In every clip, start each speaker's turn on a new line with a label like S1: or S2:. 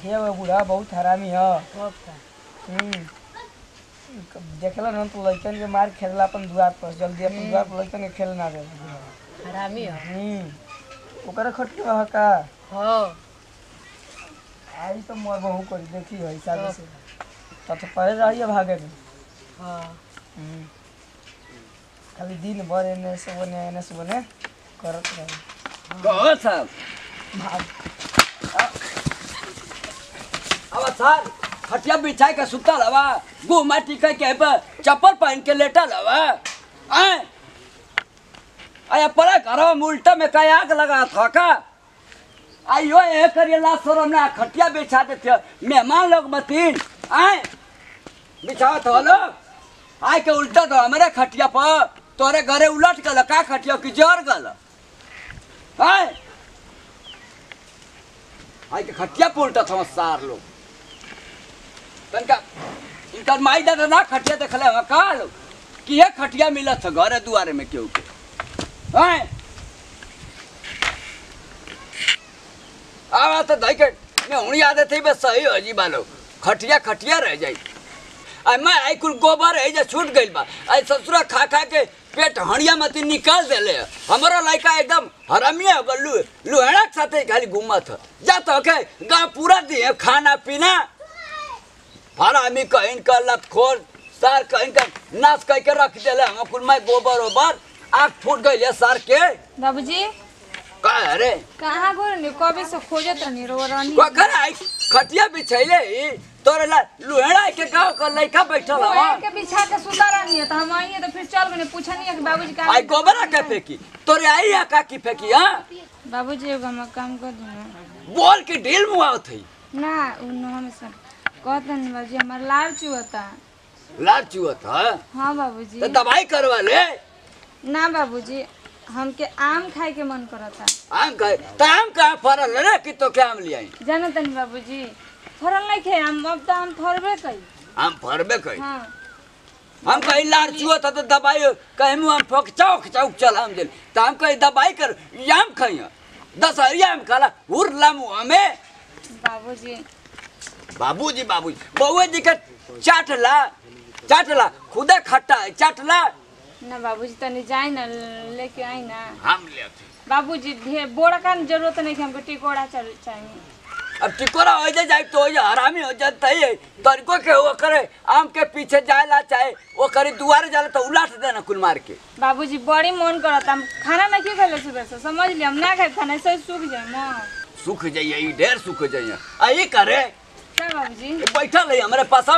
S1: देखिए वो बूढ़ा बहुत हरामी है
S2: कब का
S1: हम्म। देखला न तो लड़कन के मार खेलला अपन दुआर पर जल्दी अपन दुआर पर लड़कन के खेल ना दे
S2: हरामी हो
S1: हम्म ओकरा खटिया है का
S2: हो
S1: आई तो मोर बहू करी देखी है हिसाब से तब तो पहले रहिए भागे में
S2: हाँ
S1: हम्म। खाली दिन भर एने से ओने एने से ओने करत रहे
S3: कहो साहब
S1: भाग
S3: अब सर खटिया बिछाई के सुतल हवा गु माटी कह के पर चप्पल पहन के लेटल हवा आए आया पड़ा घरवा में उल्टा में कहीं आग लगा था का आइयो ये करिए ला शरम ना खटिया बिछा देते मेहमान लोग मतीन आए बिछाओ तो लोग आए के उल्टा तो हमारे खटिया पर तोरे घरे उलट गल का खटिया की जर गल आए आई के खटिया पर उल्टा था सार लोग तनका इनकर माई दादा ना खटिया देखले हवा का लोग कि ये खटिया मिलत है घरे दुआरे में केहू के हैं आवा तो दई के मैं हुणी आदत है बस सही हो जी बालो खटिया खटिया रह जाई आई मैं आई कुल गोबर है जे छूट गइल बा आई ससुरा खा खा के पेट हड़िया मती निकाल देले है। हमारा लड़का एकदम हरामिया हो गल लु लुहेड़ा के साथे खाली घूमत है जा तो के गाँव पूरा दिए खाना पीना हरामी कहीं का लतखोर सार कहीं का नाश कह के रख देले हम कुल मैं गोबर ओबर आग फूट गई है सार के
S4: बाबूजी
S3: का अरे
S4: कहाँ गो रहनी कबे से खोजत रहनी रो रहनी
S3: कखन आई खटिया बिछैले ही तोरे ला लुहेड़ा के गाँव का लड़का बैठल
S4: वो
S3: हवा
S4: एक के बिछा के सुता रहनी है तो हम आई है तो फिर चल गए पूछनी है कि बाबूजी का
S3: आई गोबरा के फेंकी तोरे आई या का की फेंकी हाँ
S4: बाबूजी एगो हम काम कर दूँ
S3: बोल के ढील मुआव थी
S4: ना उ नहा में सर कहते नहीं बाबूजी हमार लाल चुहता
S3: लाल चुअत है
S4: हाँ बाबूजी
S3: तो दवाई करवा ले
S4: ना बाबूजी हमके आम खाए के मन करता
S3: आम का तो आम कहाँ फरल है रे कि तो क्या आम ले आई
S4: जाना तनी बाबूजी फरल नहीं खे आम अब तो आम फरबे कई
S3: आम फरबे कही
S4: हाँ
S3: हम कहीं लार चुआ था तो दवाई कहीं मुँह हम फोक चौक चौक चल हम दिल तो हम कहीं दवाई कर ये आम खाई दस हरिया आम खाला हुर ला मुँह में
S4: बाबूजी
S3: बाबूजी बाबूजी बउआ जी के चाट ला चाट ला खुदे खट्टा है चाट ला
S4: ना बाबूजी तनी जाए ना लेके आई ना
S3: हम ले आते
S4: बाबूजी ढेर बोरा का जरूरत नहीं कि हमको टिकोड़ा चल चाहिए
S3: अब टिकोरा हो जाए जाए तो हो जाए हरामी हो जाता ही है तरीको के वो करे आम के पीछे जाए ला चाहे वो करे दुआरे जाला तो उलाट देना कुल मार के
S4: बाबूजी बड़ी मन करता हम खाना नहीं क्यों खेले सुबह से समझ लिया हम ना खाए खाना ऐसे ही सूख जाए माँ
S3: सुख जाइए ई ढेर सुख जाइए आई करे
S4: क्या बाबूजी
S3: ये बैठल है हमारे पास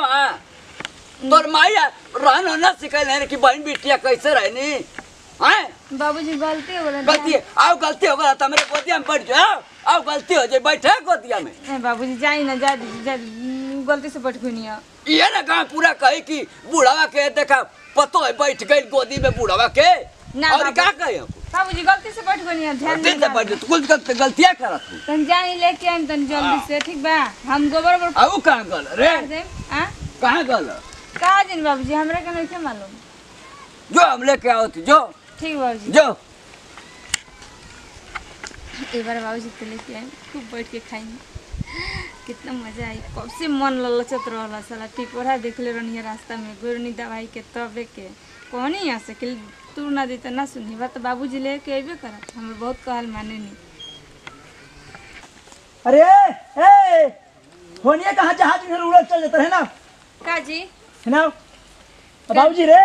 S3: तोर माया रहन न सिखल है कि बहन बिटिया कैसे रहनी हैं
S4: बाबूजी गलती हो गई
S3: गलती आओ गलती हो गया तो मेरे गोदिया में बैठ जाओ आओ गलती हो जाए बैठे गोदिया में
S4: नहीं बाबूजी जाई ना जा दीजिए जा दीजिए। गलती से बैठ गई है
S3: ये ना गाँव पूरा कही कि बूढ़ावा के देखा पतो है बैठ गई गोदी में बूढ़ावा के
S4: ना
S3: और
S4: बाबू।
S3: क्या कहे
S4: बाबूजी गलती से बैठ गई है ध्यान
S3: दिन से बैठ कुछ गलत गलतियां करत हूँ
S4: तन जाई लेके आई तन जल्दी से ठीक बा हम गोबर गोबर
S3: आओ कहाँ गल रे
S4: कर देम आ
S3: कहाँ गल
S4: का दिन बाबूजी हमरा के नहीं मालूम
S3: जो हम लेके आओ थी जो
S4: ठीक बाबूजी
S3: जो
S4: एक बार बाबूजी तो लेके आए खूब बैठ के खाएंगे कितना मजा आई कब से मन ललचत रहला साला टिकोरा देखले रहनी रास्ता में गोरनी दवाई के तबे के कहनी यहाँ से कि तू ना दी तो ना सुनी बात तो बाबूजी लेके अबे करत हमर बहुत कहल माने नहीं
S1: अरे ए होनिया कहाँ जहाज में उड़ल चल जाता है ना
S4: का जी
S1: है ना बाबूजी रे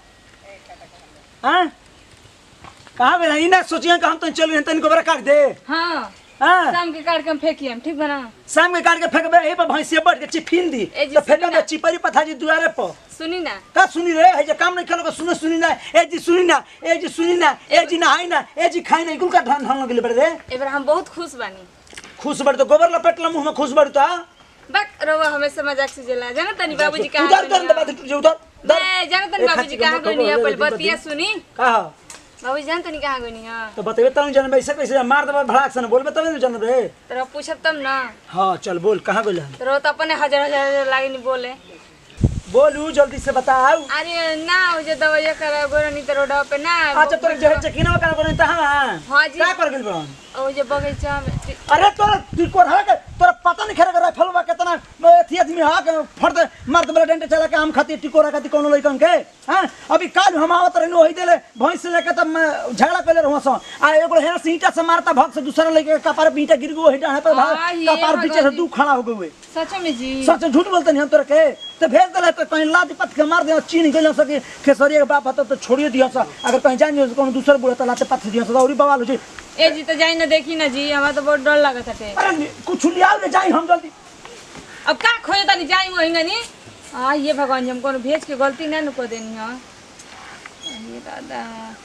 S1: हाँ कहाँ गए ई ना सोचिए कि हम तो चल गए तन गोबरा काट दे
S4: हाँ
S1: हाँ
S4: शाम के काट के हम फेंकी हम ठीक बना
S1: शाम के काट के फेंकबे ए पर भैंसिया बैठ के चिफिन दी
S4: ए जी,
S1: तो फेंक
S4: सुनी
S1: दे
S4: ना।
S1: चिपरी पथा जी दुआरे पर
S4: सुनी ना
S1: का सुनी रे है जे काम नहीं खेलो सुनो सुनी ना ए जी सुनी ना ए जी सुनी ना ए जी नहाई ना ए जी खाई ना कुल का ढन ढन लगले बड़े रे
S4: एक बार हम बहुत खुश बानी
S1: खुश बड़ तो गोबर लपेटला मुंह में खुश बड़ तो आ?
S4: बक रवा हमेशा मजाक से जला जाना तनी बाबूजी कहाँ
S1: उधर कर
S4: गइनी
S1: दे
S4: है?
S1: बात जो उधर उधर।
S4: मैं जाना तनी
S1: ए,
S4: बाबूजी
S1: खाची के
S4: कहाँ
S1: मुंह
S4: गइनी है
S1: खबर
S4: पहले
S1: दे,
S4: बतिया
S1: बतिया।
S4: सुनी
S1: का हो?
S4: बाबूजी जान तनी कहाँ गइनी है
S1: तो बतेबे तब जानबे ऐसे कैसे मार देबे भड़ाक से बोलबे तब न जानबे
S4: तोरा पूछब तब ना
S1: हाँ चल बोल कहाँ गेल
S4: तोरा तो अपने हजार हजार हजार लागे नहीं बोले
S1: बोलू जल्दी से बताओ
S4: अरे ना वो जो दवाइया करा गोरा नहीं तो रोडवा पे ना
S1: अच्छा तोरे जहर चकिना कर बोले त हां
S4: हाँ जी।
S1: का कर गेल बन
S4: वो जो बगीचा में
S1: अरे तोरा तू को रहा के तोरा पता नहीं खेरा राइफल बा अथी आदमी हा के फट मार दे डंडे चला के आम खाती टिकोरा खाती कोनो लइकन के हां अभी काल हम आवत रहनु होई देले भैंस से लेके त मैं झगड़ा कइले रहौ स आ एगो हेना से ईंटा से मारता भग से दूसरा लइके कपार पे ईंटा गिर गयो हेटा है पर
S4: आ, ये
S1: कपार पीछे से
S4: भगवान।
S1: दू खड़ा हो गए
S4: सच में जी
S1: सच झूठ बोलते नहीं हम तोरा के तो भेज देले तो कहीं लाद पत के मार दे चीन गइल सके खेसरिया के बाप हत तो छोड़िए दिया सा अगर कहीं जान जो कोनो दूसर बुढ़ा तो लाते पत दिया सा औरी बवाल हो जी
S4: ए जी तो जाई ना देखी ना जी हमारा तो बहुत डर लगत हटे
S1: अरे नि- कुछ लियाओ ले जाई हम जल्दी
S4: अब का खोजे तनी जाई वहीं नी आ ये भगवान जी हम कोनो भेज के गलती ना न कर देनी हां ये दादा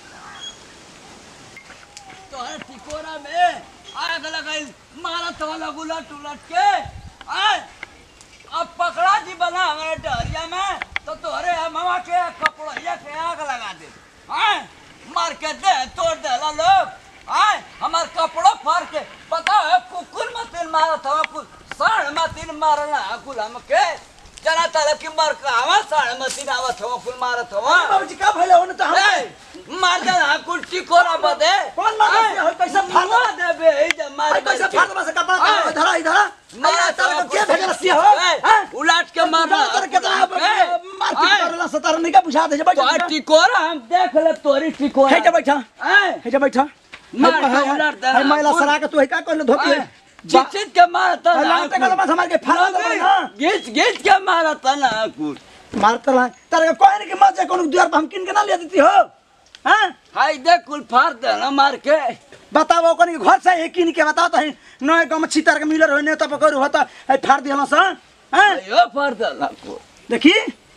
S3: तोहरे टिकोरा में आग लगाई मारत वाला उलट उलट के आय अब पकड़ा जी बना हमारे डहरिया में तो तोहरे मामा के कपड़िया के आग लगा दे आय मार के दे तोड़ देला लोग आय हमार कपड़ो फाड़ के पता है कुकुर मतिन मारत हवा कुल साढ़ मतिन मारना कुल हमके जना तारा की मार का हवा साढ़ मतिन आवत हवा कुल मारत हवा
S1: बाबूजी का भइले होने तो हम
S3: ए, मार दे ना कुल टिकोरा बदे
S1: कौन मार दे?
S3: ए,
S1: होय, कैसे फाड़ दे?
S3: मार दे बे ई जे मार
S1: अरे कैसे फाड़ बस कपड़ा
S3: आय।
S1: धरा इधर
S3: मारा
S1: मारा तारा के भेजल सिया हो हैं
S3: उलाट के मार
S1: तारा के तना मार के करला सतार नहीं का बुझा दे जे
S3: तो
S1: बैठ
S3: टिकोरा हम देख ले तोरी टिकोरा
S1: हे जे बैठा
S3: ए,
S1: हे जे बैठा
S3: मार के उलट दे
S1: है महिला सरा के तू है का करले धोती है
S3: चित चित के मारता
S1: है,
S3: ना
S1: लाते कलम से हमार के फाड़ दे ना
S3: घिच घिच के मारता ना कुल
S1: मारता ला तारा के कोई नहीं के मत जा कोनो द्वार पर हम किन के ना ले देती हो हैं
S3: हाय देख कुल फाड़ दे ना मार के
S1: बताओ कोनी के घर से एक किन के बताओ तो नए गांव में छितर के मिलर होने तब करू होता है फाड़ दिहला सा हैं
S3: यो फाड़ दे ना कुल
S1: देखी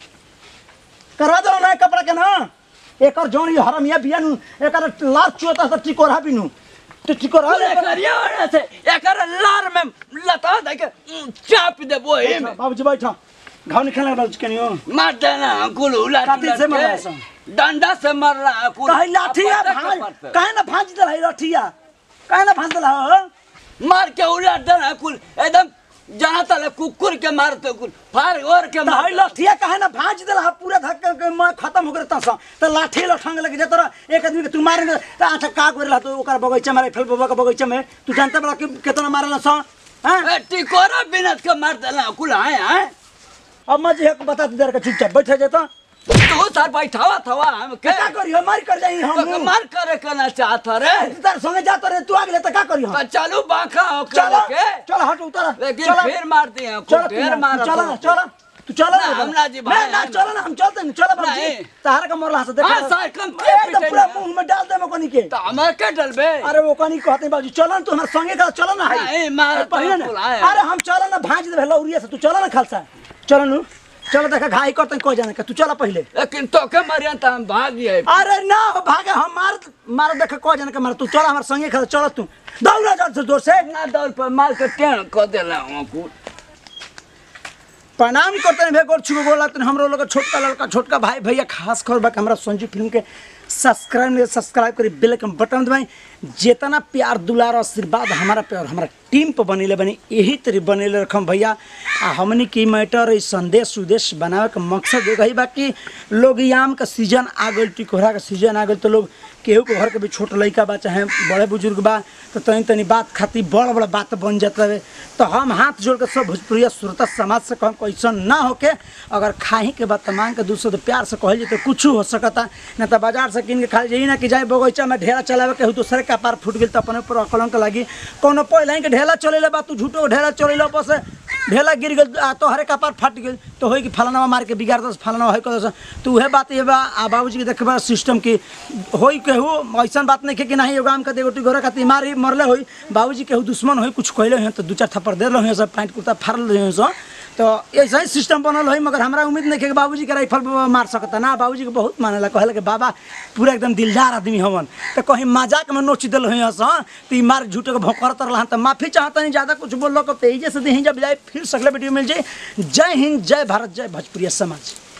S1: करवा दो नया कपड़ा के ना एकर जौन ये हरमिया बिया नु एकर लाल चोता से टिकोरा बिनु तो टिकोरा ले
S3: करिया वाला से एकर लार में लता दे के उम, चाप दे वो ही में
S1: बाबूजी बैठा घाव निकलने वाला चिकनी हो
S3: मार देना कुल उलट
S1: कातिल
S3: उलट
S1: से मारा
S3: के।
S1: ऐसा।
S3: डंडा से मार रहा कुल
S1: कहे लाठिया
S3: अपने
S1: भाज
S3: कपार पे।
S1: कहे ना भाज दल है लाठिया कहे ना भाज दल हो
S3: मार के उलट देना कुल एकदम जहाँ तले कुकुर के मारते कुल फार और के
S1: तो है
S3: मार
S1: लाठिया कहे ना भाज दल है पूरा धक्का के मैं खत्म हो गए तसा तो लाठी लठंग लगे जे तोरा एक आदमी के तू मारेंगे तो आठ का करेला तो ओकर बगीचा में राइफल बाबा के बगीचा में तू जानते बड़ा कि कितना मारेला सा हैं
S3: टिकोरा बिनत के मार देना कुल आए आए
S1: अब मैं जे बता दे का चुपचाप बैठ जाता
S3: तू सर बैठावा थवा हम के
S1: क्या करियो मार कर जाई
S3: तो के
S1: हम
S3: मार करे करना चाहता रे
S1: तार संगे जाता रे तू आगे ले तो का करियो
S3: तो चलो बाका हो
S1: चलो
S3: के
S1: चलो हट उतर
S3: लेकिन फिर मार दिए कुल ढेर मार
S1: चलो ना चलो तू चलो
S3: ना, हम ना जी भाई,
S1: ना ना
S3: हम
S1: चलो ना हम चलते नहीं चलो बाबूजी
S3: नहीं।
S1: तार का मोरला से देखो
S3: हाँ, सार कम के
S1: एकदम
S3: पिटे
S1: पूरा
S3: ना।
S1: मुंह में डाल दे मकोनी के
S3: तो हमारे के डलबे
S1: अरे वो कनी कहते बाबूजी चलो ना तू हमारे संगे का चलो ना
S3: नहीं, मार
S1: अरे पहिले ना
S3: तो बुलाए।
S1: अरे हम चलो ना भांज दे लौरिया से तू चलो ना खालसा चलो नु चलो देखा घाई करते को जाने का तू चला पहले
S3: लेकिन तो के मरियन तो हम भाग गए
S1: अरे ना भागे हम मार मार देख को जाने का मार तू चला हमारे संगे खा चलो तू दौड़ा जोर से जोर से
S3: ना दौड़ पर मार के टेण कर देला हम कुल
S1: प्रणाम करते हैं गोर छुगो गोला तो हमरो लोग छोटका लड़का छोटका भाई भैया खास खबर बा कि हमरा संजू फिल्म के सब्सक्राइब नहीं सब्सक्राइब करी बेल के बटन दबाई जितना प्यार दुलार आशीर्वाद हमारा प्यार हमारा टीम पर बनेले बनी यही तरी बनेले रखम भैया आ हमनी की मैटर ई संदेश उदेश बनावे के मकसद एक ही बा कि लोग ई आम का सीजन आ गइल टिकोहरा का सीजन आ गइल तो लोग केहू के घर के भी छोट लड़का बा चाहे बड़े बुजुर्ग बा तो तनी तनी बात खातिर बड़ बड़ बात बन जाता है तो हम हाथ जोड़ के सब भोजपुरिया श्रोता समाज से कहम कैसन ना होके अगर खाही के बात मांग के दूसरे प्यार से कहल जाए तो कुछ हो सकता न तो बाजार से किन के खा जाइए ना कि जाए बगीचा में ढेला चलावे के दूसरे का पार फूट गई तो अपने ऊपर अकलंक लगी कोनो पहले के ढेला चलेला बा तू झूठो ढेला चलेला ऊपर से ढेला गिर गई आ तोहरे कपार फट गई तो होई कि फलाना मार के बिगाड़ दस फलाना है कर दस तो उहे बात ये बा आ बाबूजी के देखबा सिस्टम की होई केहू ऐसा बात नहीं है कि नहीं एगो आम का देगोटी घर खातिर मारी मरले होई बाबूजी केहू दुश्मन होई कुछ कहले हैं तो दू चार थप्पड़ दे रहे सब पैंट कुर्ता फाड़ रहे सब तो ऐसा ही सिस्टम बनल है मगर हमरा उम्मीद नहीं है कि बाबूजी के राइफल बाबा मार सकता ना बाबूजी के बहुत मानेला कहला कि बाबा पूरा एकदम दिलदार आदमी हवन तो कहीं मजाक में नोच दिल है हाँ तो ई मार झूठे के भोकर रहन तो माफी चाहता नहीं ज़्यादा कुछ बोल लो तो तेजी से दही जब जाए फिर सकले वीडियो मिल जाए जय हिंद जय भारत जय भोजपुरिया समाज